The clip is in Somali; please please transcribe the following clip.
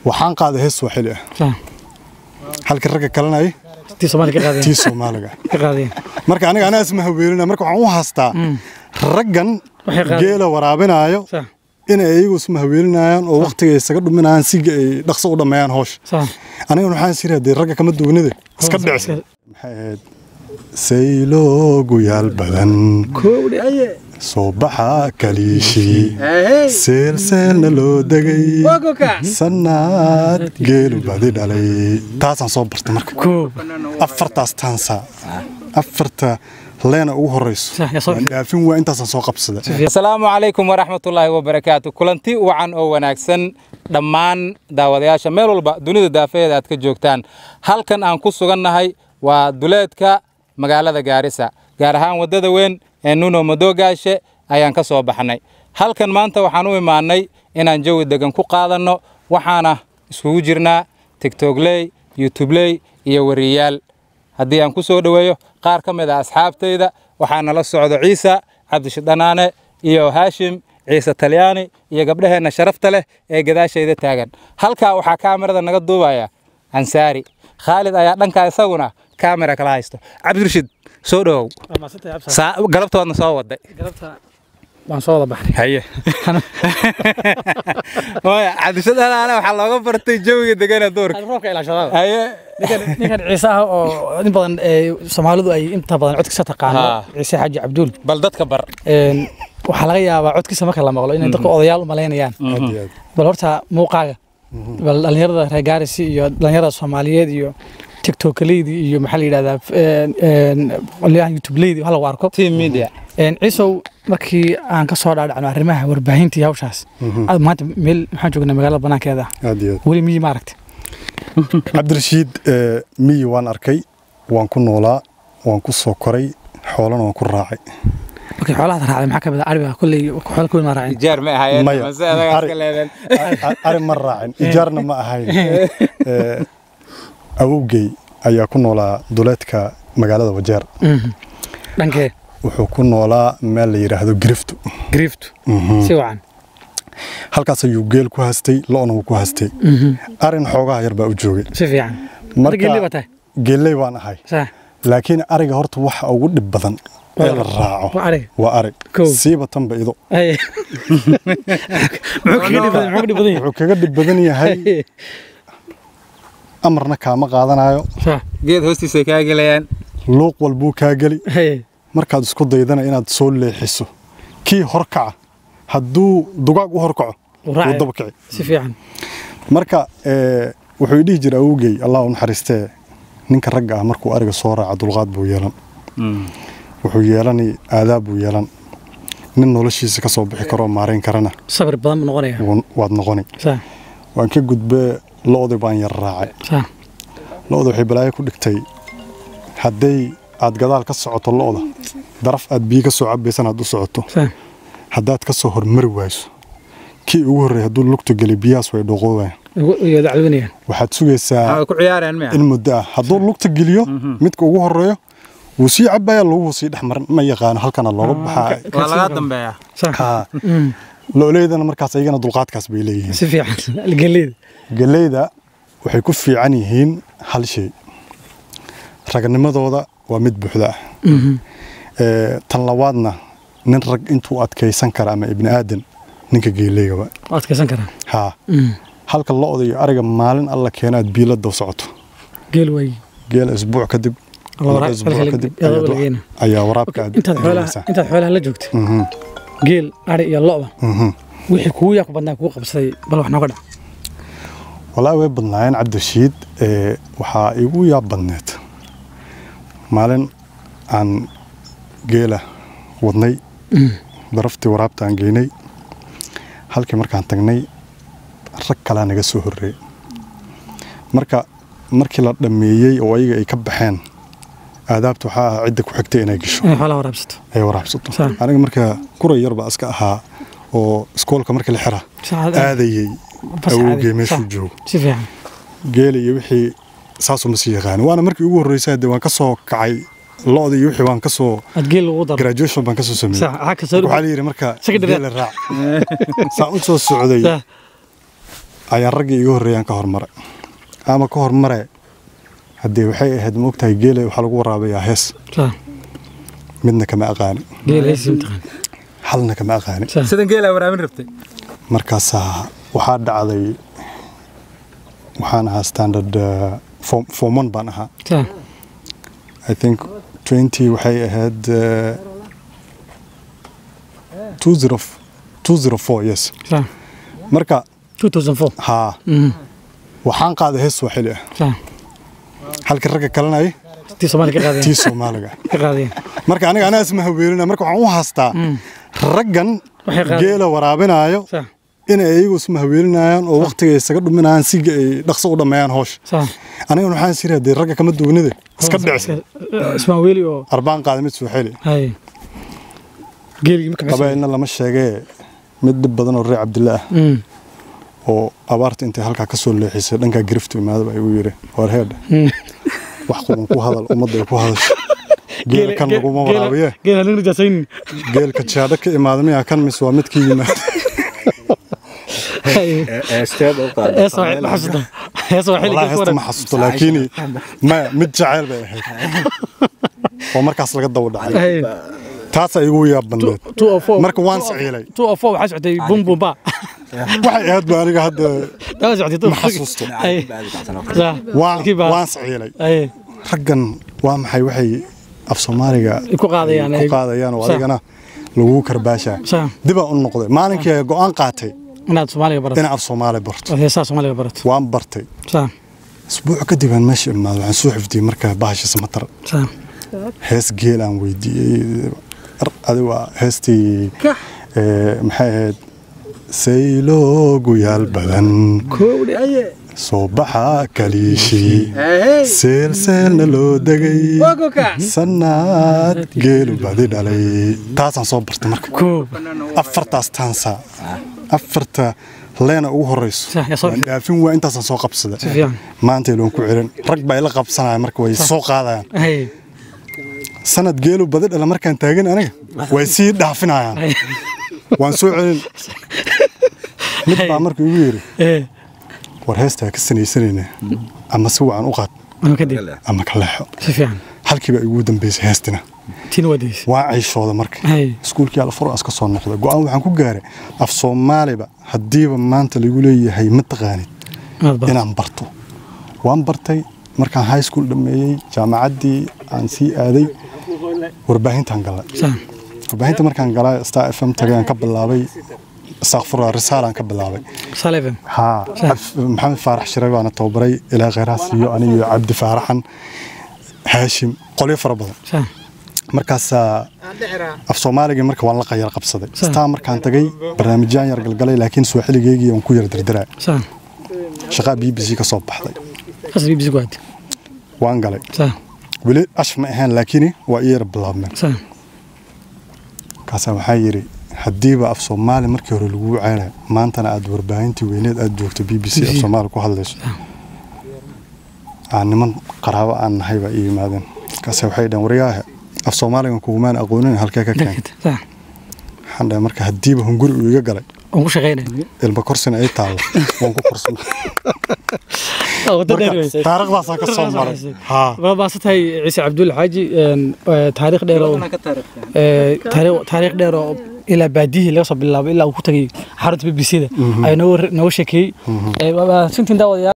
waxaan qaaday hees swaaxili ah Sax. halka ragga kalanay tii Soomaali ka qaadeen tii soomaaliga ka qaadeen marka aniga anaa isma haweelina marka waxaan u haastaa raggan Waxay qaadeen. geela waraabinaayo sax inay iyagu isma haweeninayaan oo waqtiga isaga dhuminayaan si ay dhaqso u dhammeeyaan hoosh sax aniga waxaan sii raadiyay ragga kama duwanida iska dhici maxay ahayd sayloogu yaal badan koowdhi aye soo baxa kaliishii seelseelna loo degay sannaad geelu badi dhalay taasaan soo bartay marka koow afartaas taansa afarta leena ugu horeyso Sax, yaa soo waan dhaafin waa intaasaan soo qabsaday asalaamu calaykum waraxmatullaahi wabarakaatu kulanti wacan oo wanaagsan dhammaan daawadayaasha meel walba dunida daafaheeda aad ka joogtaan halkan aan ku sugannahay waa duleedka magaalada gaarisa gaar ahaan waddada weyn ee nuno madoogaashe ayaan ka soo baxnay halkan maanta waxaan u imaannay inaan jawi degan ku qaadanno waxaana iskugu jirnaa tigtogley youtubeley iyo wariyaal haddii aan ku soo dhoweeyo qaar ka mid a asxaabtayda waxaa nala socdo ciisa cabdishidhanaane iyo haashim ciise talyaani iyo gabdhaheenna sharafta leh ee gadaashayda taagan halkaa waxaa kaamirada naga duubaya ansaari khaalid ayaa dhankaa isaguna kaamira kala haysto cabdirashid soo dhowow Saa- galabtoodna soo waday galabta waan soo wada baxnay haye maya cabdishidhanaane waxaa looga bartay jawiga degana duurka roobka ilaashadada haye ninkan ninkan ciise ah oo in badan ee Soomaalidu ay inta badan codkiisa taqaano Haa. ciise xaaji cabduul bal dadka bar een waxaa laga yaabaa codkiisa marka la maqlo inay dadka odayaal u malaynayaan aad iyo aad bal horta muuqaaga bal dhalinyarada reer gaarisi iyo dhalinyarada soomaaliyeed iyo tiktokaleydii iyo maxaa la yidhahdaa een- een qolyahan youtubeleydi hala arko team media Een, ciisow markii aan ka soo dhaadhacno arrimaha warbaahinta iyo hawshaas aad maanta meel maxaan joognaa magaalada banaankeeda aad iyo aad weli miyi ma aragti cabdirashiid eh, miyi waan arkay waan ku noolaa waan ku soo koray xoolana waan ku raacay markii xoolahaad raacday maxaa ka mid ah ariga kolley xoola kuwi ma raacin ijaar ma ahaayeen Maya. mase adagaa Ari- iska leedeen A- ari ma raacin ijaarna ma ahayn Eh, awowgey ayaa ku noolaa duleedka magaalada wajeer dhankee wuxuu ku noolaa meel la yidhaahdo giriftu griiftu si wacan halkaas ayuu geel ku haystay lo'na wuu ku haystay arin xoogaha yar baa u joogay si fiican marka geelli baa tahay geelley baan ahay saa laakiin ariga horta waxa ugu dhib badan ee la raaco waa ariga waa ari Kow. siiba tanba ido Ay. muxuu kaga dhib badan muxuu ka dhib badan yahay wuxuu kaga dhib badan yahay amarna kaama qaadanayo saa geed hoostiisay kaa gelayaan luuq walbuu kaa geli Ay. markaad isku daydana inaad soo leexiso kii horkaca hadduu dugaag u horkaco Wuu wuu raacaya. daba kici si fiican marka eh, wuxuu i dhihi jira awowgey allah u naxariistee ninka ragga ah markuu ariga soo raaca dulqaad buu yeelan wuxuu yeelani aadaab buu yeelan nin noloshiisa ka soo bixi karoo maarayn karana sabir badan buu noqonaya wuu- waad noqoni saa waan ka gudbee lo'dii baan yar raacay saa lo'da waxay balaayo ku dhigtay hadday aad gadaal ka socoto lo'da daraf aad biyo ka soo cabaysan aad u socoto saa haddaad ka soo hormari wayso kii ugu horreeyay hadduu lugta geli biyahaas way dhoqoobayaan ugu iyo dacwadinayaan waxaad sugaysaa waxay ku ciyaareen miya in muddo ah hadduu lugta geliyo midka ugu horeeyo wuu sii cabaya laguhu sii dhex marin ma yaqaano halkana looga baxaa waa laga dambeeyaa saa Haa. lo'leydana markaas ayagana dulqaadkaas bay leeyihiin si fiican geeleyda galleyda waxay ku fiican yihiin hal shay raganimadooda waa mid buuxda ah Ee, tan labaadna nin rag intuu adkaysan kara ama ibni aadan ninka geeleygaba waa adkaysan karaa haa halka lo'da iyo ariga maalin alla keenaad biilada u socoto geel waay geela isbuuc kadib Alla waraab- laba isbuuc halka la- kadib iyadoo ayaad la wa- geena. ayaa waraabka aad intaad xoolaha gelinaysaa. intaad xoolaha la joogtay Mhm, geel ari iyo lo'ba mhm. wixii kugu yaa ku badnaa kugu qabsaday bal wax nooga dhac walaahi way badnaayeen cabdirashiid ee, waxaa igu yaab badneed maalin aan geela wadnay daraftii waraabta aan geynay halkii markaan tagnay rag kalaa naga soo horreeyey marka markii la dhammeeyey oo ayaga ay ka baxeen aadaabta waxaa ahaa cidda ku xigtay inay gasho inay xoolaha waraabsato ay waraabsato Sax. aniga marka kuray yar baa iska ahaa oo iskoolka markii la xira Saacad- aadayey bas awowgee caadi. meeshuu Sax. joogo si fiican geela iyo wixii saasuu ma sii yaqaan waana markii ugu horreysay de waan ka soo kacay lo'da iyo wixii waan ka soo aad geel ugu daro graduation baan ka soo sameeyey sax waxaa ka soo waxaa la yidhi marka Secondary. geela raac saan u soo socday Sax. ayaan raggii iga horreeyaan ka hormaray ama ka hormare haddii waxay ahayd maogtahay geela waxaa lagu waraabayaa hees صح midna kama aqaani قيل هيس امتحان halna kama aqaani صح sidan geelaa waraabin rabtay markaasaa waxaa dhacday waxaan ahaa standard uh, form, form one baan ahaa صح I think 20 waxay ahayd uh, 20 204 yes صح marka 2004 haa امم waxaan qaaday hees Swahili ah صح halka ragga kalena ay تي صومالي كقاضي tii Soomaaliga كقاضي marka aniga anaa isma haweenina marka waxaan u haastaa raggan Waxay qaadeen. geela waraabinayo صح inay iyagu isma haweeninayaan oo waqtiga isaga dhuminayaan si ay dhaqso u dhameeyaan hoosh صح aniga waxaan sii raadiyay ragga kama duwanide iska dhicisa اسمه ويلي او arbaan qaaday mid Swahili هاي قيل يمكن qabaa'ilna lama sheegee mid dhib badan oo reer cabdilla ah امم oo abaarta intay halkaa ka soo leexisay dhankaa giriftu imaadaba igu yidhi war heedha wax quban ku hadal ummadda ay ku hadasho geela kan laguma waraabiye قيل هنرجع جاسين geelka jaadho ka imaada miyaa kan mis waa midkii yimaada Esteed u qaad. ايه صح ما حسيته ايه صح wallahi heesta ma xasuusto laakiin maya mid jacayl bay ahayd oo markaas laga daba dhacay هاي taasaa igu yaab bandeed 204 marka waan siciilay 204 waxaa socday bum bum ba waxay ahayd ba aniga hadda taa socday ma xasuusto هاي صح waan كيف بقى؟ waan siciilay هاي raggan waa maxay waxay af soomaaliga ku qaadayaan ku qaadayaan oo Sax. adigana lagu karbaashaa صح dibaan u noqday maalinkii ay go'aan qaatay inaad Soomaaliga barato inaan af soomaali barto heesaa Soomaaliga barato waan bartay صح isbuuc kadib aan meesha imaado waxaan soo xifdiyey markaa bahasha samatar صح hees geel aan weydiiyey Ar- adi waa heestii ee, maxay ahayd sayloogu yaal badan koowdi aye soo baxa kaliishii seelseelna loo degay sannaad geelu badi dhalay taasaan soo bartay marka koob afartaas taansa afarta leena ugu horeyso Sax, yaa soo waan dhaafin waa intaasaan soo qabsada Si fiican. maanta iloon ku celin rag baa ila qabsanaya marka way soo qaadayaan hay sanad geelu badi dhala markaan taagan aniga way sii dhaafinayaan hay waan soo celin mid baa marka igu yidhi ee war heestaa ka sanaysanayna ama si wacan u qaad ama kadib ama ka leexo si fiican halkii baa igu dambeysay heestina tiin wadays waa cayshooda marka hay iskuulkii alfuraas ka soo noqday go'aan waxaan ku gaaray af soomaaliba haddiiba maanta lagu leeyahay ma taqaanid aad baa inaan barto waan bartay markaan high school dhammeeyey jaamacaddii aan sii aaday warbaahintaan galay صح warbaahinta markaan galay star f m tagay aan ka bilaabay istakfurla risaalaan ka bilaabay salafem haa Af- maxamed faarax shire baana tababaray ilaa kheyraas iyo aniyo cabdi faaraxan haashim qolyo fara badan صح markaasaa af soomaaligii marka waan la qayar qabsaday Sax. staa markaan tagay barnaamijyaan yar galgalay laakiin sooxiligeygii aan ku yar dirdiraa صح shaqaa b b c ka soo baxday qasri bisig waad waan galay صح weli ashf ma ahaan laakiin waa ii yar bilaabmeen صح markaasaa waxaa yidhi haddiiba af soomaali markii hore lagu ceynay maantana aad warbaahintii weyneed aad joogto b b c af soomaali ku hadlayso aan niman qaraabo aan nahay baa ii yimaadeen markaase waxay dhaheen waryaahe af soomaaligan kugumaan aqoonin halkee ka keen صح waxaan dhahay marka haddiiba hunguri uu iga galay ugu shaqeynay ilma korsina ay taallo waan ku korsana wada dheer wey taariikhdaasaa ka soo maray haa waa baasatahay ciise cabdulle xaaji een, ee, taariikh dheer oo ee, taariikh taariikh dheer oo ilaa baadiyihii laga soo bilaabo ilaa uu ku tagay xarunta b b c da ayuu nooga nooga sheekeeyey Ee, waa- waa sintiin daawadayaal